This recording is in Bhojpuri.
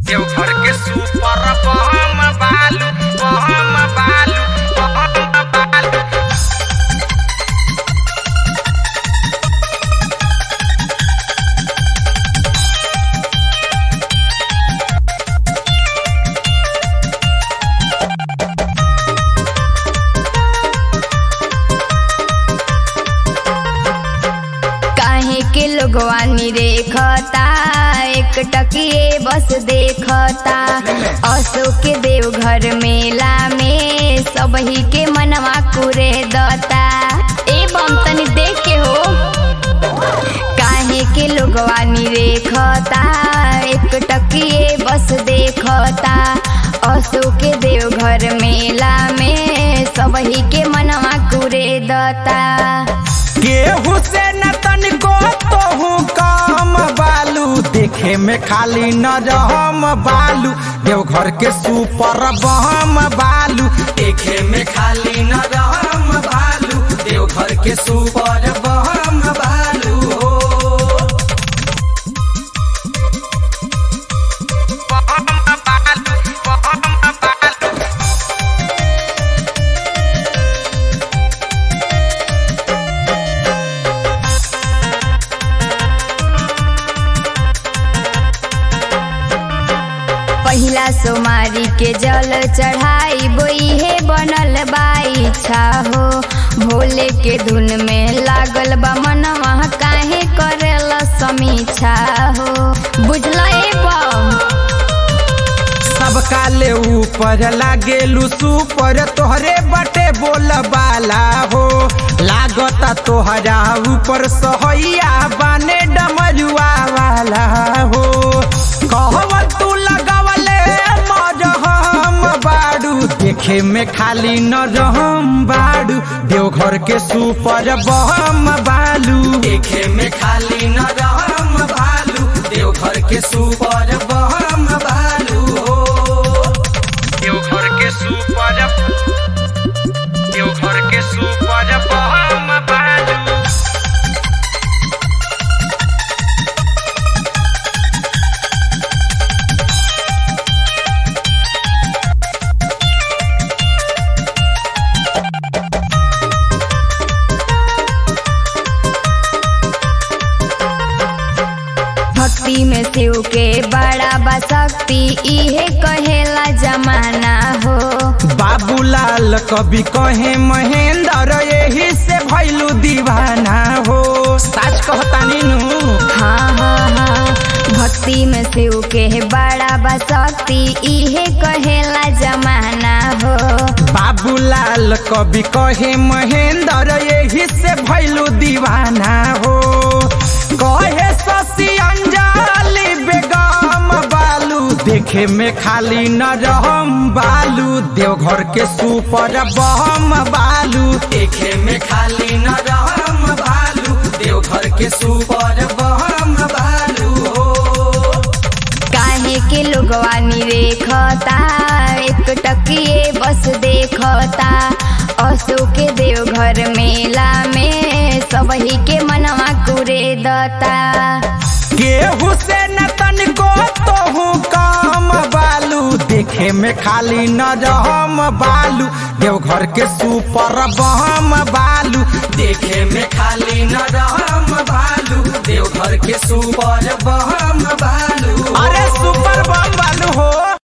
देवघर के सुपर बम बालू बम बालू बम बालू काहे के लोगवा निरेखता एक टकिए बस देखता अशोक के देवघर मेला में सबही के मनवा कुरे दता ए बम तनी देख के हो काहे के लोगवा निरेखता एक टकिए बस देखता अशोक के देवघर मेला में सबही के मनवा कुरे दता केहू से न तनिको तोहू काम बालू देखे में खाली न रहम बालू देवघर के सुपर बम बालू देखे में खाली न रहम बालू देवघर के सुपर बम बालू हो बम बालू बम बालू पहिला सोमारी के जल चढ़ाई बोइहे बनल बाई हो भोले के धुन में लागल बा मनवा काहे करेला समीक्षा हो बुझल ए बम सबका ले ऊपर लागेलू सुपर तोहरे बटे बोल बाला हो लागता तोहरा ऊपर सहैया बने डमरुआ वाला हो कहव तू लगवले मरहम बाड़ू देखे में खाली न रहम बाड़ू देवघर के सुपर बहम बालू देखे में खाली न रहम बालू देवघर के सुपर बहम बालू हो देवघर के सुपर देवघर के सुपर बहम बालू भक्ति में शिव के बड़ा बा शक्ति इहे कहेला जमाना हो बाबूलाल कवि कहे महेंद्र यही से भैलू दीवाना हो सच कहतानी नु हाँ हाँ हाँ भक्ति में शिव के बड़ा बा शक्ति इहे कहेला जमाना हो बाबूलाल कवि कहे महेंद्र यही से भैलू दीवाना हो कहे शशि अंजलि बेगम बालू देखे में खाली न रहम बालू देवघर के सुपर बम बालू देखे में खाली न रहम बालू देवघर के सुपर बम बालू हो काहे के लोगवा निरेखता एक टकिए बस देखता अशोक के देवघर मेला में सबही के मनवा कुरे दता केहू से न तनिको तोहू काम बालू देखे में खाली न रहम बालू देवघर के सुपर बम बालू देखे में खाली न रहम बालू देवघर के सुपर बम बालू अरे सुपर बम